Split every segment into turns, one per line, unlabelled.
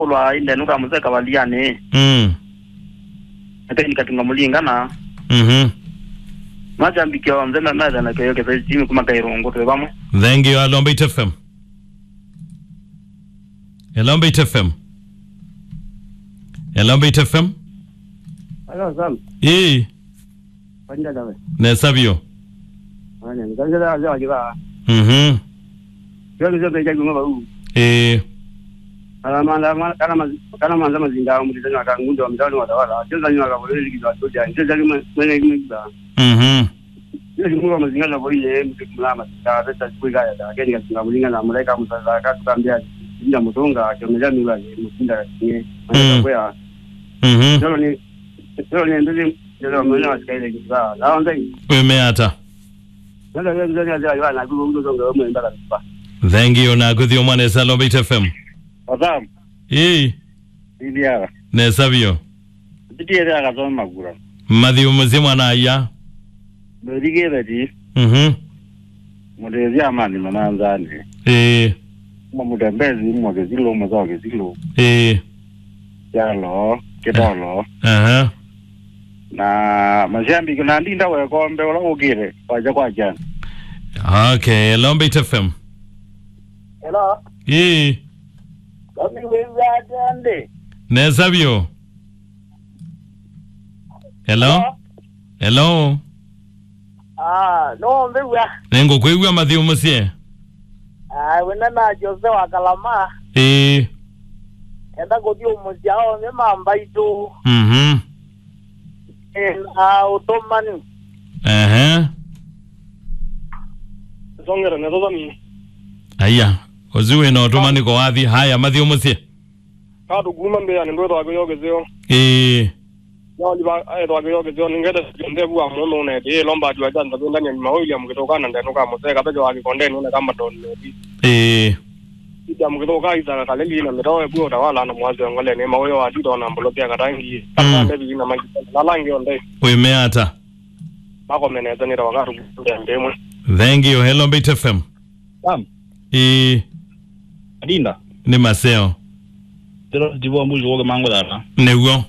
kulwa inde nuka museka waliane
mm
ate nikatunga mulingana
mhm
majambikio wa mzembe meza na keyo kesa chimi kuma kairungu twe bamwe
thank you alombe it fm alombe it fm alombe it fm
alo sam
ii
panja dawe
nesavyo
ane nganje da ja jiba
mhm
yo kizo pe jagu ngaba u
ii
ala manda ma- kana ma kana manza mazinga mu ditanya ka ngundo mdani wa dawala chenza nywa ka bole likizo toja chenza lima mwenye kimba
mhm
yo kimunga mazinga la boye mtu kumlama ka beta kuiga ya da keni katunga mulinga na mulaika musaza ka tukambia inda mutunga kiomeja mila ni mutinda kinye
Mm.
manja kwa
mhm
Leo ni leo ni ndizi ndio mwenye wasikaile kiba. Lao ndai.
wimeata
Ndio leo ndio ndio ya na gugu gugu ngo mwe ndala kiba.
thank you nakuthio mwana esa alombe it fm
Azam
ii
ilia.
nesavyo
Ndiye ya kazoma magura.
mathio muzimwa na aya
Ndige beti
mhm
mudezi amani mananzani.
ii
Mo mudembezi mo gezilo mo zo gezilo.
ii
Yalo kedolo
aha
na mashambi kuna ndinda we kombe wala ugire kwaja kwa jana.
okay alombe it fm
Hello.
ii
Kami wewe atande.
nesavyo hello hello
Ah, no mbewa.
nengukwigua mathio musie
Ah, wena na Jose wa Kalama.
ii
Enda godi umuziao me mamba itu.
mhm
En a otomani.
aha
Songera na tozami.
aya oziwe no tumani ko wathi haya mathio musie
Kadu guma mbe ani ndo twa yogezeo.
ii
Yo liba ai twa yogezeo ningeda jonde bua muno ne de lomba jwa janda ndani ya mawili amkitokana ndani kama mzee kabejo akikonde ni kama don ne
ii
ija mkitoka iza kaleli na mitoe bua tawala na mwazi ngole ne mawoyo wa dito na mbolo pia karangi kama ndebi na mangi na langi onde
wimeata
mako meneza ni tawakaru kuja ndemwe
thank you hello bit fm
Sam,
ii
Adinda.
ni maseo
Dilo divo mbuzi woge mango dara.
niguo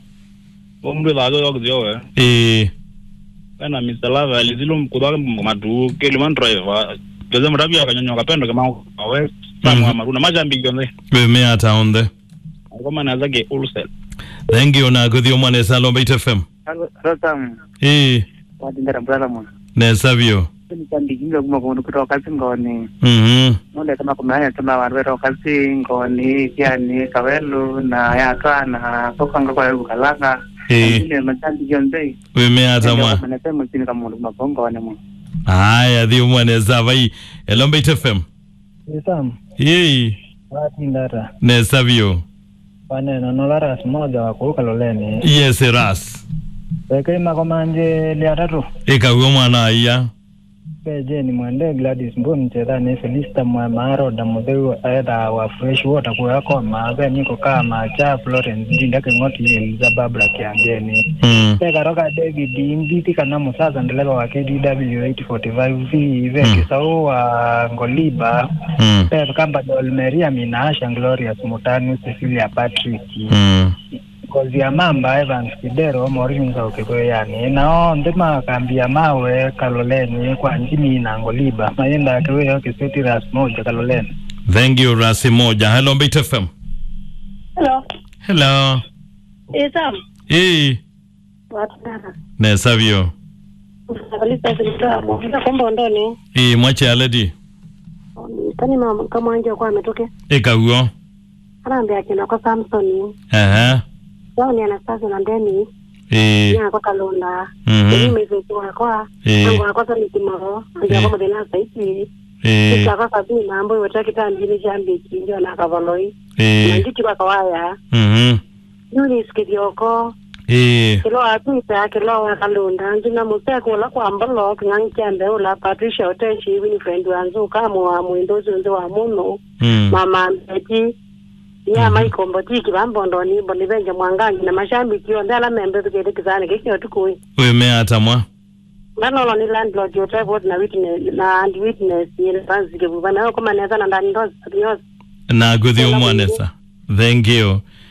Wo mbuzi la yo gdio we.
ii
Kana Mr. Lava alizilo mkudwa madu ke liman driver. Gaza mrabi akanyonyo kapendo kama we. Samu
Mhm.
amaru na majambi gionde.
wimeata onthe
Kama na zake ulsel.
thank you nakuthio mwana esa alombe it fm
Halo, Rotam.
ii
Wadi ndara brala mo.
nesavyo
Ni kandi kinga kuma kundu kutoka kazi ngoni.
mhm
Nole kama kumaya tuma wanwero kazi ngoni kiani kawelu na ya twana kokanga kwa yuko kalanga.
ii
Ile machandi yonde.
wimeata mwa
Mana sema chini kama mundu makongo wane mo.
haya thio mwana esa vai hello bit fm
Sam,
ii
wati ndara.
nesavyo
Wane nonola ras moja wa kuruka loleni.
yes ras
Peke mako manje lia tatu.
ikagua mwana aya
Peje ni mwende Gladys Mbuni chedha ni Felista mwa maro da mudeu aeda wa fresh water kwa yako maabe niko kama cha Florence ndinda kengoti Eliza Barbara kiangeni.
mm.
Peka roka David Mbiti kana musaza ndeleva wa KDW 845V ve kisau wa Ngoliba.
Mm.
Peka kamba Dolmeria Minasha Glorious Mutani Cecilia Patrick.
Mm.
ngozi ya mamba Evans Kidero morinza ukikoyani nao ndima kambia mawe kaloleni kwa njimi na ngoliba mayenda akiweyo kiseti ras moja kaloleni
thank you rasi moja hello bit fm
Hello.
hello
Eh, Sam.
ii
Watara.
nesavyo
Kalisa zilitoa mwanga kwamba ondoni.
ii mwache aledi
Tani mama kama anje kwa ametoke.
ikaguo
Anaambia akina kwa Samson.
aha
Wao ni Anastasia na Deni.
ii
Nya kwa Kalonda.
Mhm.
Ni mimi kwa kwa.
Eh.
Ngo kwa sababu kimaro. Anje
Eh.
kwa modena saiti.
ii
Kisa kwa sababu na ambayo wataki tambi jambi kinjo na kavaloi. Na
ii
nditi kwa kawaya.
mhm
Yuni skidioko.
ii
Kilo apita kilo wa Kalonda. Njina museko la kwa mbalo kingangi chambe ula Patricia Otechi Winifred wanzu kama wa mwindozi nzo wa muno.
mm.
mama mbeti nyama ikombotiki vambondoni boni venje mwangangi na mashambiki onde ala membe tukede kizani kikyo tukui
wimeata mwa
nanolo ni landlord yo tripod na witness na and witness yele panzike buba nayo koma neza na ndani ndozi yosi
nakuthio mwanesa thank you